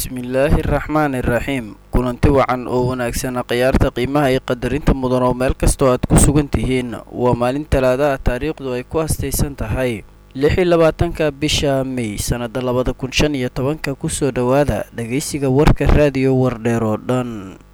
bismillaahi araxmaani iraxiim kulanti wacan oo wanaagsan khiyaarta qiimaha iyo qadarinta mudan oo meel kastoo aad ku sugan tihiin waa maalin talaadaha taariikhdu ay ku astaysan tahay lix iyo labaatanka bisha mey sannada labada kun shan iyo tobanka kusoo dhowaada dhageysiga warka raadiyo wardheer oo dhan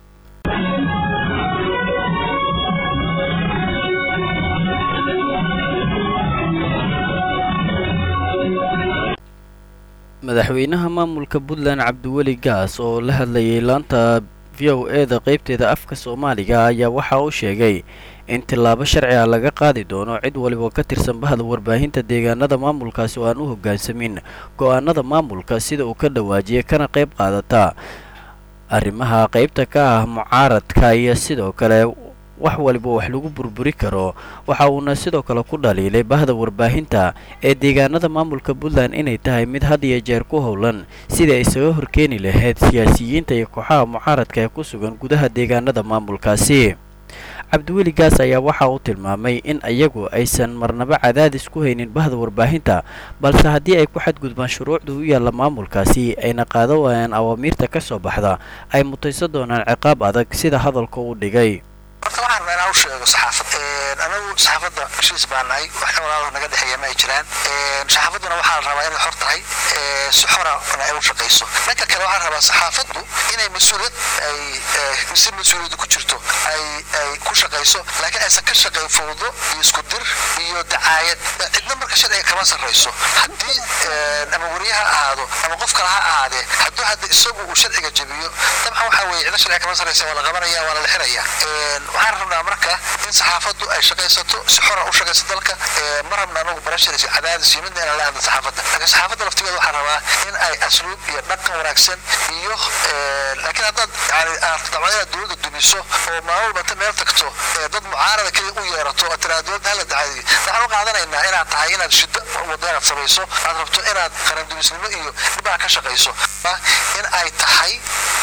madaxweynaha maamulka puntland cabdiweli gaas oo la hadlayay laanta v o e da qeybteeda afka soomaaliga ayaa waxa uu sheegay in tillaabo sharci ah laga qaadi doono cid waliba ka tirsan bahda warbaahinta deegaanada maamulkaasi oo aan u hoggaansamin go-aanada maamulka sida uu ka dhawaajiyay kana qayb qaadata arrimaha qeybta ka ah mucaaradka iyo sidoo kale wax waliba wax lagu burburi karo waxa uuna sidoo kale ku dhaliilay bahda warbaahinta ee deegaanada maamulka puntland inay tahay mid had iyo jeer ku howlan sidai ay isaga horkeeni lahayd siyaasiyiinta iyo kooxaha mucaaradka ee ku sugan gudaha deegaanada maamulkaasi cabdiweli gaas ayaa waxa uu tilmaamay in iyagu aysan marnaba cadaadis ku haynin bahda warbaahinta balse haddii ay ku xadgudbaan shuruucda u yaalla maamulkaasi ayna qaado waayaan awaamiirta ka soo baxda ay mutayso doonaan ciqaab adag sida hadalka uu dhigay horta waxaan rabaa inaan u sheego saxaafad anagu saxaafadda heshiis baa nahay wax walaalo naga dhexeeya ma ay jiraan saxaafadduna waxaa la rabaa inay xor tahay si xorana ay u shaqayso dhanka kale waxaan rabaa saxaafaddu inay mas-uuliyad ay si mas-uuliyaddu ku jirto ay ay ku shaqayso laakiin aysan ka shaqayn fowdo iyo isku dir iyo dacaayad cidna marka sharciga kama sarrayso haddii ama wariye ha ahaado ama qof kale ha ahaadee hadduu hadda isagu uu sharciga jebiyo dabcan waxaa weeye cidna sharciga kama sarraysa waa la qabanaya waa la lixiraya waxaan rabnaa marka in saxaafaddu ay shaqaysato si xora u shaqayso dalka ma rabna anagu barasharis cadaadis iyo midna inaan la hadla saxaafadda laakiin saxaafadda laftigeeda waxaan rabaa in ay asluub iyo dhaqan wanaagsan iyo laakiin haddaad yani dabcan inaad dowladda dumiso oo maalin walba meel tagto dad mucaarada keliya u yeerato oo tiraa dowladda hala dacadiyo waxaan u qaadanaynaa inaad tahay inaad shiddo wadda inaad samayso aad rabto inaad qarandumisnimo iyo dhibaa ka shaqayso in ay tahay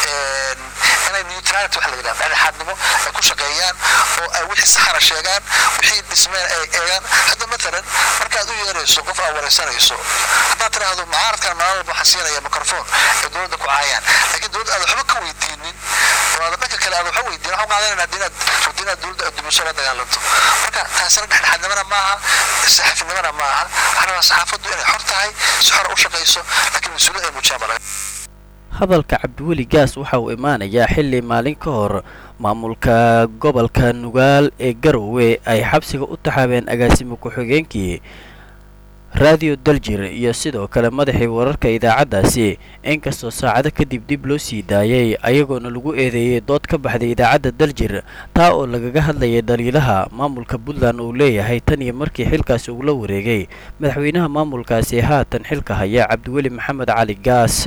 inay neutrality wax la yidhaha dhexdhexaadnimo ay ku shaqeeyaan oo ay wixii saxana sheegaan wixii dhismeen ay eegaan hadda matalan markaad u yeerayso qof aad waraysanayso haddaad tidhaahdo mucaaradkan maalin walba waxaan siinaya microphone ee dowladda ku caayaan laakiin dowladda aad waxba ka weydiinin oo aad dhanka kale aad waxba weydiin waxaan qaadanayna haddii inaad rabto inaad dowladda aad dumiso la dagaalanto marka taasina dhexdhexaadnimana maaha saxafinimana maaha waxaan rabaa saxaafaddu inay xor tahay si xora u shaqayso laakiin mas-uuliyad ay muujiyaan baa laga hadalka cabdiweli gaas waxa uu imaanayaa xilli maalin ka hor maamulka gobolka nugaal ee garowe ay xabsiga u taxaabeen agaasimo ku-xigeenkii raadiyo daljir iyo sidoo kale madaxii wararka idaacaddaasi inkastoo saacado kadib dib loo sii daayay ayagoona lagu eedeeyey dood ka baxday idaacadda daljir taa oo lagaga hadlayay dhaliilaha maamulka puntland uu leeyahay tan iyo markii xilkaasi ugula wareegay madaxweynaha maamulkaasi haatan xilka haya cabdiweli maxamed cali gaas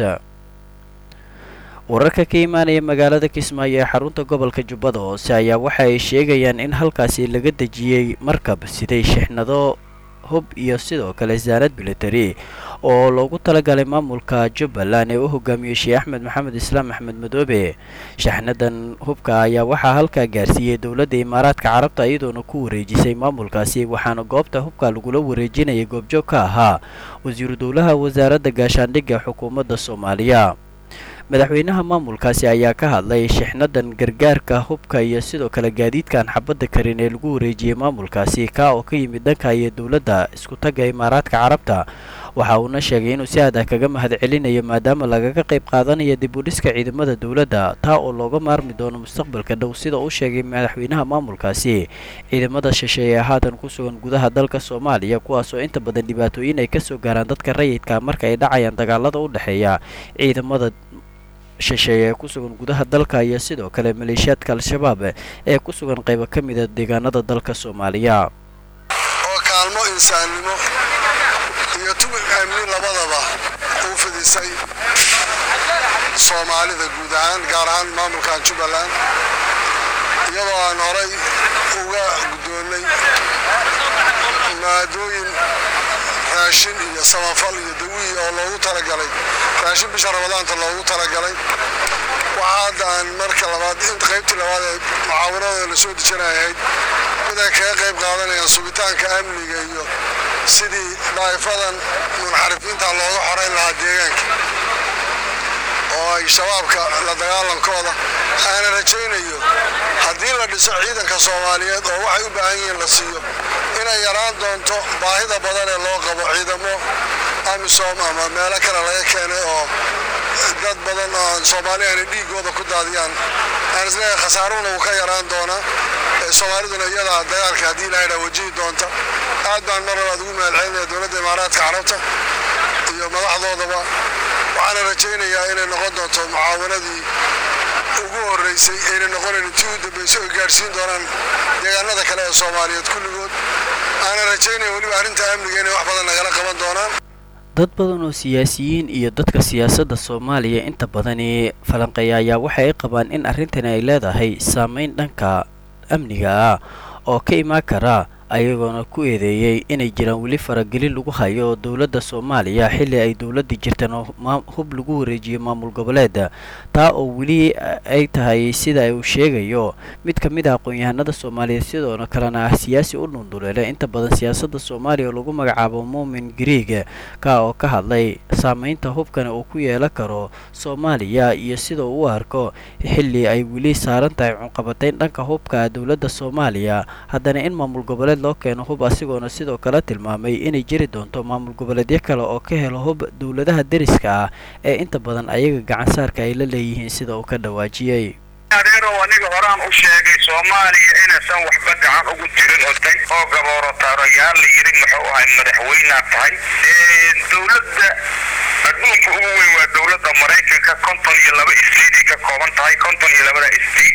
wararka ka imaanaya magaalada kismaayo ee xarunta gobolka jubbada hoose ayaa waxa ay sheegayaan in halkaasi laga dejiyey markab siday shixnado hub iyo sidoo kale saanad military oo loogu talagalay maamulka jubbaland ee u hogaamiyey sheekh axmed maxamed islaam axmed madoobe shaxnadan hubka ayaa waxaa halkaa gaarsiiyey dowladda imaaraadka carabta iyadoona ku wareejisay maamulkaasi waxaana goobta hubka lagula wareejinayay goobjoog ka ahaa wasiiru dowlaha wasaaradda gaashaandhigga xukuumadda soomaaliya madaxweynaha maamulkaasi ayaa ka hadlay shixnadan gargaarka hubka iyo sidoo kale gaadiidkan xabadda karin ee lagu wareejiyey maamulkaasi kaa oo ka yimid dhanka iyo dowladda isku tagga imaaraadka carabta waxa uuna sheegay inuu si adah kaga mahad celinayo maadaama lagaga qayb qaadanayo dib u dhiska ciidamada dowladda taa oo looga maarmi doono mustaqbalka dhow sida uu sheegay madaxweynaha maamulkaasi ciidamada shisheeye ee haatan ku sugan gudaha dalka soomaaliya kuwaasoo inta badan dhibaatooyin ay kasoo gaaraan dadka rayidka marka ay dhacayaan dagaalada u dhexeeya ciidamada shisheeye ee ku sugan gudaha dalka iyo sidoo kale maleeshiyaadka al-shabaab ee ku sugan qaybo ka mida deegaanada dalka soomaaliya oo kaalmo insaannimo iyo tubig amni labadaba uu fidisay soomaalida guud ahaan gaar ahaan maamulkan jubbaland iyadoo aan horay uga guddoonnay maadooyin raashin iyo samafal iyo dawiyi oo loogu talagalay raashin bisha ramadaanta loogu talagalay waxaa hadda aan marka labaad inta qaybtii labaad ee mucaawanada la soo dejinayahayd mid ay kaga qayb qaadanayaan sugitaanka amniga iyo sidii daa'ifadan munxarifiinta looga xorayn lahaa deegaanka oo ay yahay shabaabka la dagaalankooda aana rajaynayo haddii la dhiso ciidanka soomaaliyeed oo waxay u baahan yihiin la siiyo inay yaraan doonto baahida badan ee loo qabo ciidamo amisom ama meelo kale laga keenay oo dad badan oo soomaali aana dhiigooda ku daadiyaan aan isleeyahay khasaaruna wuu ka yaraan doonaa soomaaliduna iyadaa dagaalka haddii ilahaydhaa wajihi doonta aad baan mar labaad ugu mahadcelinaya dowladda imaaraadka carabta iyo madaxdoodaba waxaana rajaynayaa inay noqon doonto mucaawanadii ugu horreysay ayna noqonayn intii u dambaysay oo gaadhsiin doonaan deegaanada kale ee soomaaliyeed kulligood aana rajaynaya weliba arrinta amniga inay wax badan nagala qaban doonaan dad badan oo siyaasiyiin iyo dadka siyaasadda soomaaliya inta badani falanqeeya ayaa waxa ay qabaan in arrintani ay leedahay saameyn dhanka amniga ah oo ka imaan kara ayagoona ku eedeeyey inay jiraan weli faragelin lagu hayo dowladda soomaaliya xilli ay dowladda jirtaan oo hub lagu wareejiyo maamul goboleeda taa oo weli ay tahay sida uu sheegayo mid ka mid ah aqoon-yahanada soomaaliyeed sidoona kalena ah siyaasi u dhunduleele inta badan siyaasadda soomaaliya oo lagu magacaabo muumin griig ka oo ka hadlay saameynta hubkana uu ku yeelan karo soomaaliya iyo sida uu u arko xilli ay weli saaran tahay cunqabatayn dhanka hubka dowladda soomaaliya haddana in maamul goboleed loo keeno hub asigoona sidoo kale tilmaamay inay jiri doonto maamul goboleedyo kale oo ka helo hub dowladaha deriska ah ee inta badan ayaga gacansaarka ay la leeyihiin sida uu ka dhawaajiyey adeerow aniga horaan u sheegay soomaaliya inaysan waxba gacan ugu jirin oo tag oo gabooro taarayaal la yidhi muxuu ahay madaxweynaa tahay dowladda adduunka ugu weyn waa dowladda maraykanka konton iyo laba stateay ka kooban tahay konton iyo labada state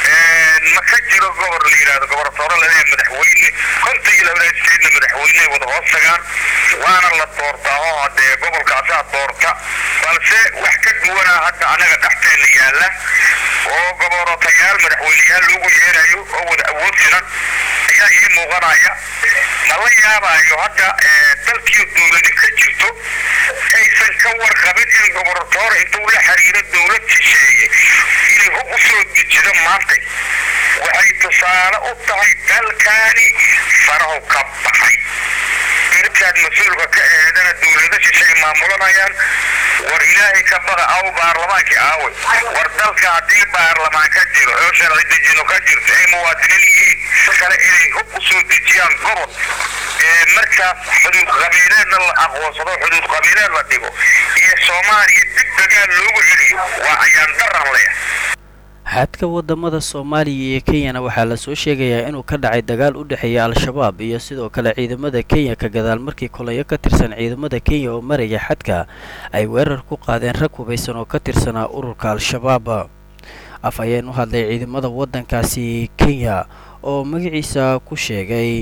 ma ka jiro gobor la yidhahdo gobortooro laleeya madaxweyne konton iyo labada statena madaxweyne wada hoos tagaan waana la doortaa oo haddee gobolkaasaa doorta balse wax ka duwanaa hadda anaga dhexteena yaalla oo goborotayaal madaxweyneyaal loogu yeerayo oo wada awood filan ayaa ii muuqanaya ma la yaabaayo hadda dalkii dowladi ka jirto aysan ka warqabin in goboratoor intuu la xiriiro dowlad shisheeye inay hub u soo dejido maantay waxay tusaale u tahay dalkaani farahu ka baxay intaad mas-uulka ka eedana dowlado shishay maamulanayaan war ilaahay ka baqa aw baarlamaankii aaway war dalka haddii baarlamaan ka jiro oo sharci dejino ka jirto ay muwaadiniin yihiin kale inay hub u soo dejiyaan gobol ee markaas xuduud qabiileedna la aqoonsado xuduud qabiileed la dhigo iyo soomaaliya dib dagaal loogu celiyo waa ayaan daran leh xadka wadamada soomaaliya iyo kenyana waxaa lasoo sheegayaa inuu ka dhacay dagaal u dhexeeya al-shabaab iyo sidoo kale ciidamada kenya ka gadaal markii kolayo ka tirsan ciidamada kenya oo maraya xadka ay weerar ku qaadeen rag hubaysan oo ka tirsanaa ururka al-shabaab af ayeen u hadlay ciidamada waddankaasi kenya oo magaciisa ku sheegay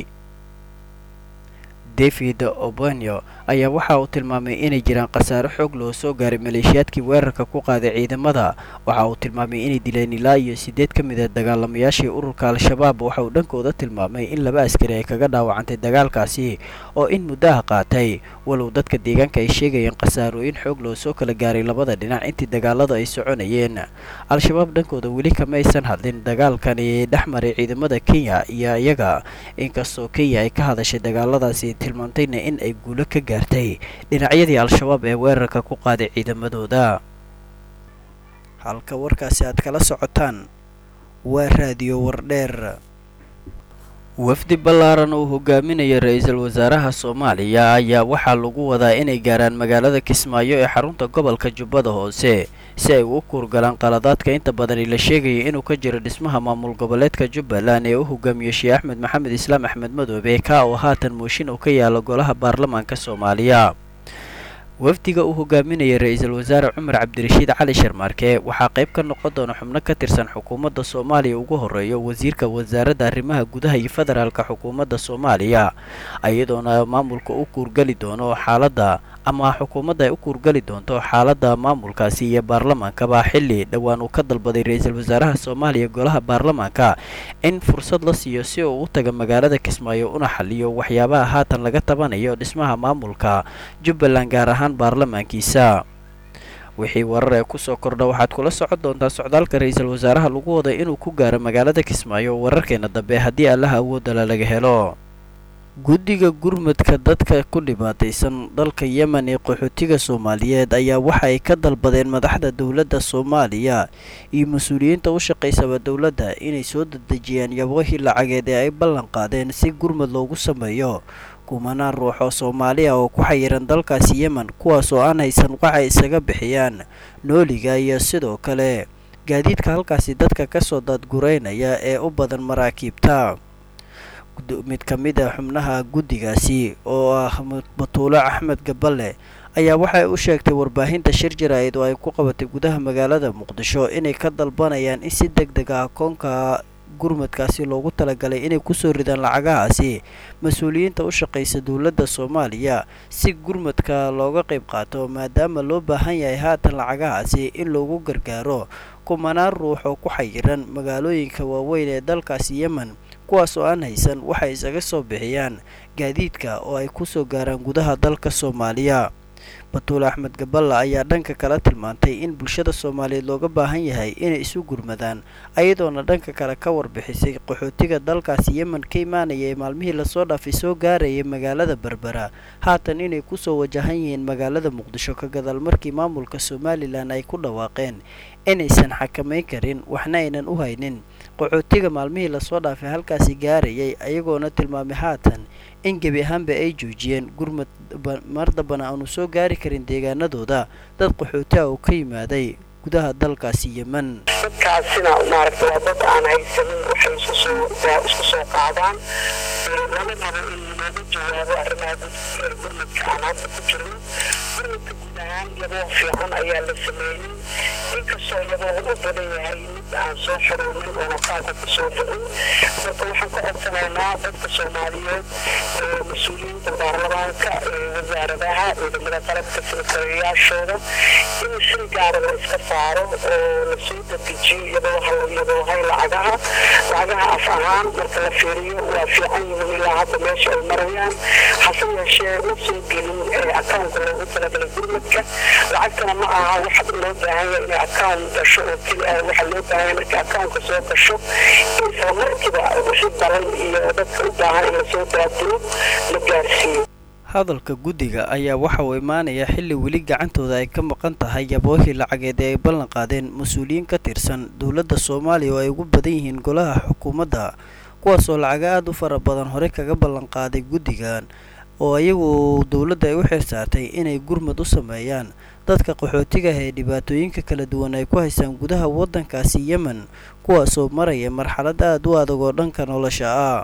david obanyo ayaa waxa uu tilmaamay inay jiraan khasaaro xoog loo soo gaaray maleeshiyaadkii weerarka ku qaaday ciidamada waxa uu tilmaamay inay dileen ilaa iyo siddeed ka mid a dagaalamayaashii ururka al-shabaab waxa uu dhankooda tilmaamay in laba askari ay kaga dhaawacantay dagaalkaasi oo in muddaha qaatay walow dadka deegaanka ay sheegayeen khasaarooyin xoog loo soo kala gaaray labada dhinac intii dagaalada ay soconayeen al-shabaab dhankooda weli kama aysan hadlin dagaalkani dhex maray ciidamada kenya iyo iyaga inkastoo kenya ay ka hadashay dagaaladaasi tilmaamtayna in ay guulo ka gaartay dhinacyadii al-shabaab ee weerarka ku qaaday ciidamadooda halka warkaasi aad kala socotaan waa raadiyo wardheer wafdi ballaaran uu hogaaminaya ra-iisul wasaaraha soomaaliya ayaa waxaa lagu wadaa inay gaaraan magaalada kismaayo ee xarunta gobolka jubbada hoose si ay u kuurgalaan qaladaadka inta badani la sheegaya inuu ka jiro dhismaha maamul goboleedka jubbaland ee u hogaamiyo sheekh axmed maxamed islaam axmed madoobe ka oo haatan mooshin uu ka yaalo golaha baarlamaanka soomaaliya wafdiga uu hogaaminaya ra-iisul wasaare cumar cabdirashiid cali sharmaarke waxaa qayb ka noqon doona xubno ka tirsan xukuumadda soomaaliya ugu horeeyo wasiirka wasaaradda arrimaha gudaha iyo federaalka xukuumadda soomaaliya iyadoona maamulka u kuurgeli doono xaaladda ama xukuumadda ay u kuurgeli doonto xaaladda maamulkaasi iyo baarlamaankaba xilli dhowaan uu ka dalbaday ra-iisul wasaaraha soomaaliya golaha baarlamaanka in fursad la siiyo si uu u taga magaalada kismaayo una xaliyo waxyaabaha haatan laga tabanayo dhismaha maamulka jubbaland gaar ahaan baarlamaankiisa wixii warar ee kusoo kordha waxaad kula socon doontaa socdaalka ra-iisul wasaaraha lagu wada inuu ku gaaro magaalada kismaayo wararkeena dambe haddii allaha awoodala laga helo guddiga gurmadka dadka ku dhibaataysan dalka yemen ee qaxootiga soomaaliyeed ayaa waxa ay ka dalbadeen madaxda dowladda soomaaliya iyo mas-uuliyiinta u shaqaysaba dowladda inay soo dedejiyaan yaboohii lacageed ee ay ballan qaadeen si gurmad loogu sameeyo kumanaan ruux oo soomaali ah oo ku xayiran dalkaasi yemen kuwaas oo aan haysan waxay isaga bixiyaan nooliga iyo sidoo kale gaadiidka halkaasi dadka kasoo daadgureynaya ee u badan maraakiibta mid ka mid a xubnaha guddigaasi oo ah batuulo axmed gaballe ayaa waxay u sheegtay warbaahinta shir jaraa'id oo ay ku qabatay gudaha magaalada muqdisho inay ka dalbanayaan in si deg deg ah koonka gurmadkaasi loogu talagalay inay kusoo ridaan lacagahaasi mas-uuliyiinta u shaqaysa dowladda soomaaliya si gurmadka looga qayb qaato maadaama loo baahan yahay haatan lacagahaasi in loogu gargaaro kumanaan ruux oo ku xayiran magaalooyinka waaweyn ee dalkaasi yemen kuwaas oo aan haysan waxay isaga soo bixiyaan gaadiidka oo ay kusoo gaaraan gudaha dalka soomaaliya batuule axmed gaballa ayaa dhanka kale tilmaantay in bulshada soomaaliyeed looga baahan yahay inay isu gurmadaan ayadoona dhanka kale ka warbixisay qaxootiga dalkaasi yemen ka imaanaya ee maalmihii lasoo dhaafay soo gaarayay magaalada berbera haatan inay kusoo wajahan yihiin magaalada muqdisho ka gadaal markii maamulka somalilan ay ku dhawaaqeen inaysan xakamayn karin waxna aynan u haynin qaxootiga maalmihii lasoo dhaafay halkaasi gaarayay ayagoona tilmaamay haatan in gebi ahaanba ay joojiyeen gurmad mar dambana aanu soo gaari karin deegaanadooda dad qaxooti ah oo ka yimaaday gudaha dalkaasi yemen dadkaasina maaragta waa dad aan haysanin waxay iskusoo isku soo qaadaan lama rabo in looga jawaabo arrimaha gurmadka aan hadda ku jirno gurmadka guud ahaan yaboo fiican ayaa la sameeyey inkastoo yaboo u badan yahay mid aan soo xoroonin oona qaabka kusoo dhicin marka waxaan ka codsanaynaa dadka soomaaliyeed ee mas-uuliyiinta baarlamaanka ee wasaaradaha ciidamada qalabka sekretariyaashooda in si gaara la iska saaro oo lasoo dedejiyo iyadoo iyadoohay lacagaha lacagaha af ahaan marka la fiiriyo waa fiican yihiin ilaa hadda meesha ay marayaan hase yeeshee ma soo gelin akawnka loogu talagalay gurmadka lacagtana ma aha waxa loo baahan yahay inay akawn gasho oo keli ah waxaa loo baahan yahay marka akawnka soo gasho in isla markiiba wixii daran iyo dadka u baahan in lasoo daadiro la gaarsiiyo hadalka guddiga ayaa waxa uu imaanaya xilli weli gacantooda ay ka maqan tahay yaboohii lacageed ee ay ballan qaadeen mas-uuliyiin ka tirsan dowladda soomaaliya oo ay ugu badan yihiin golaha xukuumadda kuwaasoo lacaga aada u fara badan hore kaga ballan qaaday guddigan oo iyagu dowladda ay u xilsaartay inay gurmad u sameeyaan dadka qaxootiga ah ee dhibaatooyinka kala duwan ay ku haystaan gudaha waddankaasi yemen kuwaasoo maraya marxalad aada u adag oo dhanka nolosha ah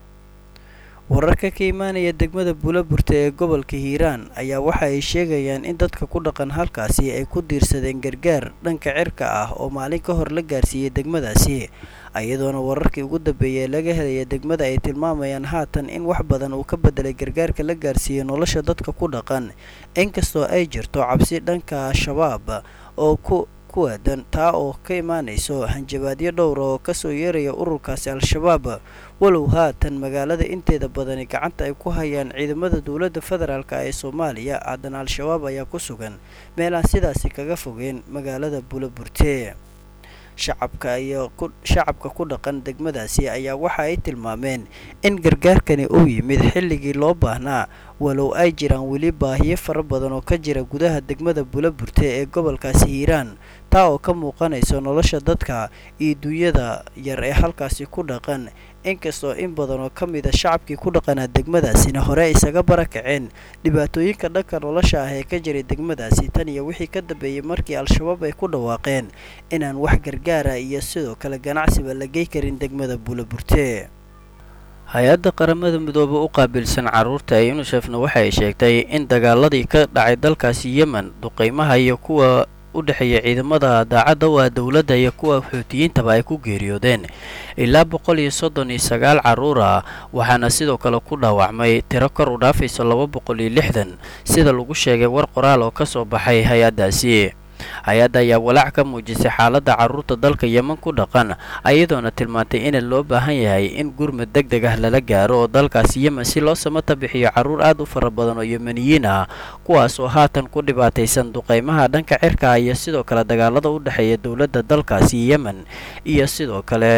wararka ka imaanaya degmada buulaburta ee gobolka hiiraan ayaa waxa ay sheegayaan in dadka ku dhaqan halkaasi ay ku diirsadeen gargaar dhanka cirka ah oo maalin ka hor la gaarsiiyey degmadaasi iyadoona wararkii ugu dambeeyay laga helaya degmada ay tilmaamayaan haatan in wax badan uu ka bedelay gargaarka la gaarsiiyey nolosha dadka ku dhaqan inkastoo ay jirto cabsi dhanka al-shabaab oo ku ku aadan taa oo ka imaanayso hanjabaadyo dhowra oo kasoo yeeraya ururkaasi al-shabaab walow haatan magaalada inteeda badani gacanta ay ku hayaan ciidamada dowladda federaalk ee soomaaliya haddana al-shabaab ayaa ku sugan meelaan sidaasi kaga fogeen magaalada buulaburte shacabka iyo shacabka ku dhaqan degmadaasi ayaa waxa ay tilmaameen in gargaarkani uu yimid xilligii loo baahnaa walow ay jiraan weli baahiyo fara badan oo ka jira gudaha degmada buulaburte ee gobolkaasi hiiraan taa oo ka muuqanayso nolosha dadka iyo duunyada yar ee halkaasi ku dhaqan inkastoo in badan oo ka mida shacabkii ku dhaqanaa degmadaasina hore isaga barakaceen dhibaatooyinka dhanka nolosha ah ee ka jiray degmadaasi tan iyo wixii ka dambeeyey markii al-shabaab ay ku dhawaaqeen inaan wax gargaara iyo sidoo kale ganacsiba la gey karin degmada buulaburte hay-adda qaramada midoobe u qaabilsan carruurta ee yunushefna waxa ay sheegtay in dagaaladii ka dhacay dalkaasi yemen duqeymaha iyo kuwa u dhexeeya ciidamada daacadda u ah dowladda iyo kuwa xuutiyiintaba ay ku geeriyoodeen ilaa boqol iyo soddon iyo sagaal carruur ah waxaana sidoo kale ku dhaawacmay tiro kor u dhaafayso laba boqol iyo lixdan sida lagu sheegay war qoraal oo ka soo baxay hay-addaasi hay-adda ayaa walaac ka muujisay xaaladda carruurta dalka yemen ku dhaqan ayadoona tilmaantay in loo baahan yahay in gurmad deg deg ah lala gaaro oo dalkaasi yemen si loo samata bixiyo carruur aad u fara badan oo yemeniyiin ah kuwaas oo haatan ku dhibaataysan duqeymaha dhanka cirka iyo sidoo kale dagaalada u dhexeeya dowladda dalkaasi yemen iyo sidoo kale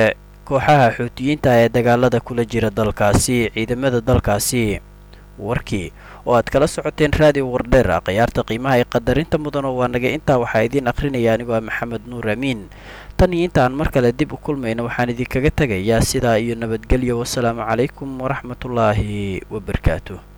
kooxaha xuutiyiinta ee dagaalada kula jira dalkaasi ciidamada dalkaasi warkii oo aad kala socoteen raadiyo wardheer khiyaarta qiimaha ee qadarinta mudan oo waa naga intaa waxaa idiin akhrinaya anigoo ah maxamed nuur amiin tan iyo intaan mar kale dib u kulmayna waxaan idinkaga tegayaa sidaa iyo nabadgelyo wasalaamu calaykum waraxmatullaahi wabarakaatu